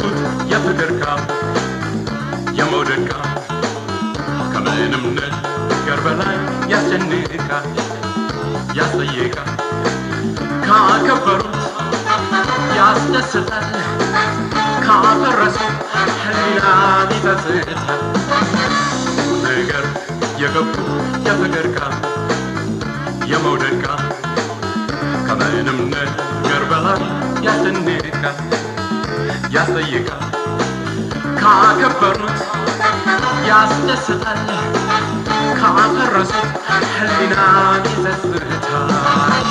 የገቡት የፍቅር ቃል የመውደድ ቃል ከምንም ነገር በላይ ያስጨንቃል ያስጠይቃል ካከበሩት ያስደስታል ካፈረሱት ሕሊናን ይጸጽታል ነገር የገቡት የፍቅር ቃል የመውደድ ቃል ከምንም ነገር በላይ ያስጨንቃል ያስጠይቃል ካከበሩት ያስደስታል ካፈረሱት ሕሊናን ይጸጽታል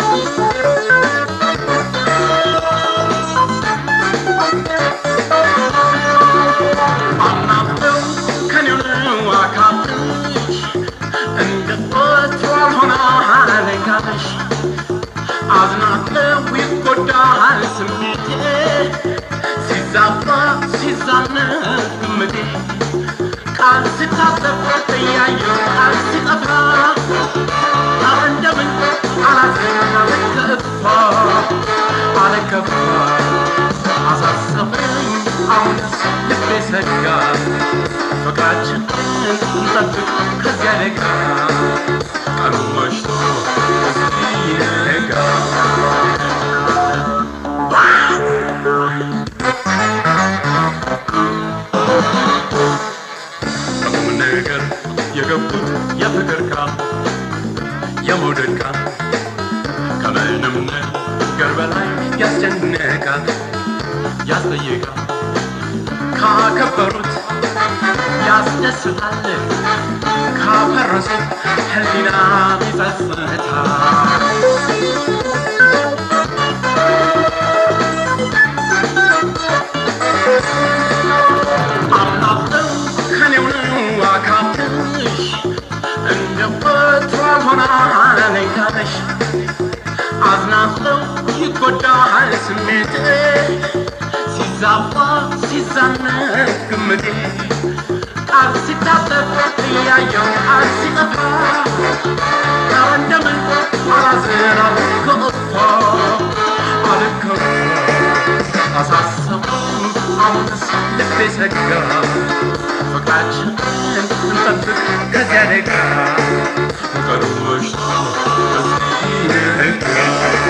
አምናለው ከኔው ነው አካልሽ እንደ ወትሮ አልሆነ አለጋሽ አዝናለው ይጎዳል ስሜቴ ሲዛባ ሲዛነብ ግምቴ ቃል ስታጠፍ እያየሁ ቃል ሲጠፋ እንደምን አላዘን አለከፋ አለከፋ አሳሰበኝ አሁንስ ልቤ ሰጋ ፍቅራችን እንጠብቅ ከዚያ ደጋ ቀኑ መሽቶ ሲነጋ በቁም ነገር የገቡት የፍቅር ቃል የመውደድ ቃል ከምንም ነገር በላይ ያስጨንቃል ያስጠይቃል ካከበሩት ያስደስታል ካፈረሱት ሕሊና ይጸጽታል አምናለው ከኔው ነው አካልሽ እንደ ወትሮ አልሆነ አለኝታለሽ አዝናለው ይጎዳል ስሜቴ ሲዛባ ሲዛነብ ግምቴ ቃል ሲታጠፍ እያየው ቃል ሲጠፋ እንደምን አላዝን አልከፋ አልከፋ አሳሰበኝ አሁንስ ልቤ ሰጋ ፍቅራችን እንጠብቅ ከዚያ ደጋ ቀኑ መሽቶ ሲነጋ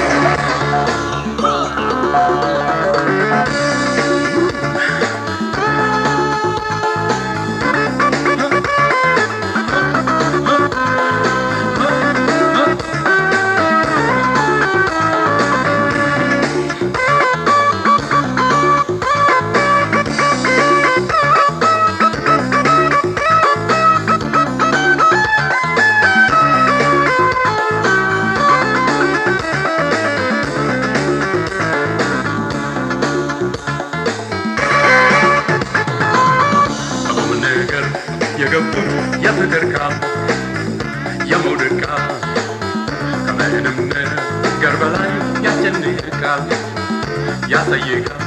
በቁም ነገር የገቡት የፍቅር ቃል የመውደድ ቃል ከምንም ነገር በላይ ያስጨንቃል ያስጠይቃል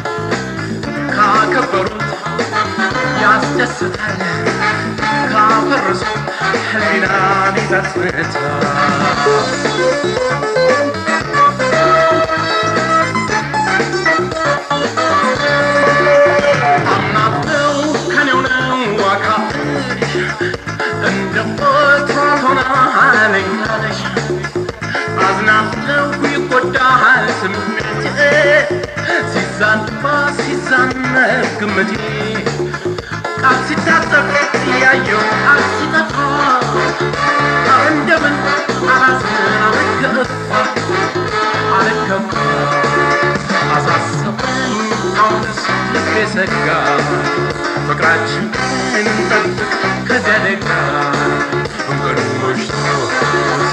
ካከበሩት ያስደስታል ካፈረሱት ሕሊናን ይጸጽታል አምናለው ከኔው ነው አካልሽ እንደ ወትሮ አልሆነ አለኝታለሽ አዝናለው ይጎዳል ስሜቴ ሲዛንባ ሲዛነብ ግምቴ ቃል ሲታጠፍ እያየው ቃል ሲጠፋ እንደምን አላዝን አልከፋ አልከፋ አሳሰበኝ አሁንስ ልቤ ሰጋ ፍቅራችን እንጠብቅ ከዚያ ደጋ መንገዱ መሽቶ